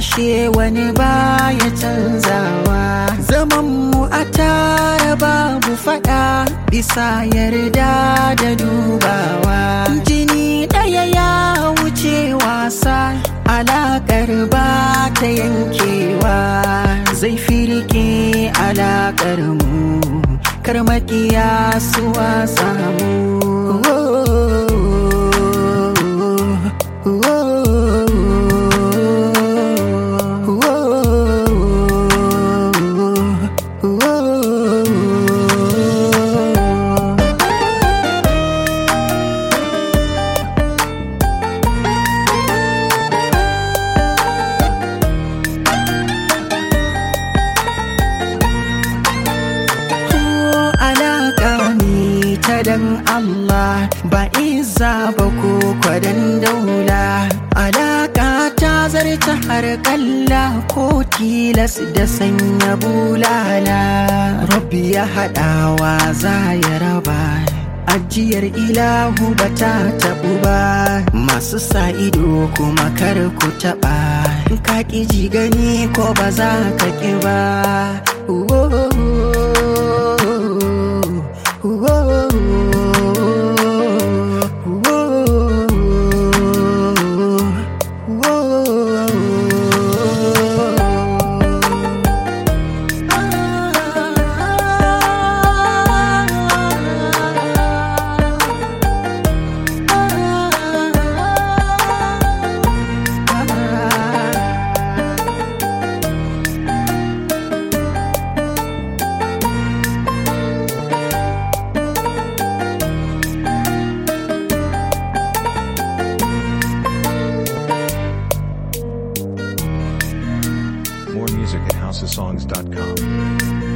ashe wani baya canzawa zaman mu a tara babu fada bisa yarda da dubawa jini ɗaya ya wuce wasa alaƙar ba ta yankewa zai firke alaƙar mu kar makiya su wasa mu alaƙa ne ta dan Allah ba iza ba ko kwadan daula alaƙa ta zarta har kalla ko tilas da sanya bulala rabbi ya haɗawa za ya raba ajiyar ilahu ba ta taɓu ba masu sa ido kuma kar ku taɓa ka ƙi ji gani ko ba za ka ƙi ba More music at housesongs.com.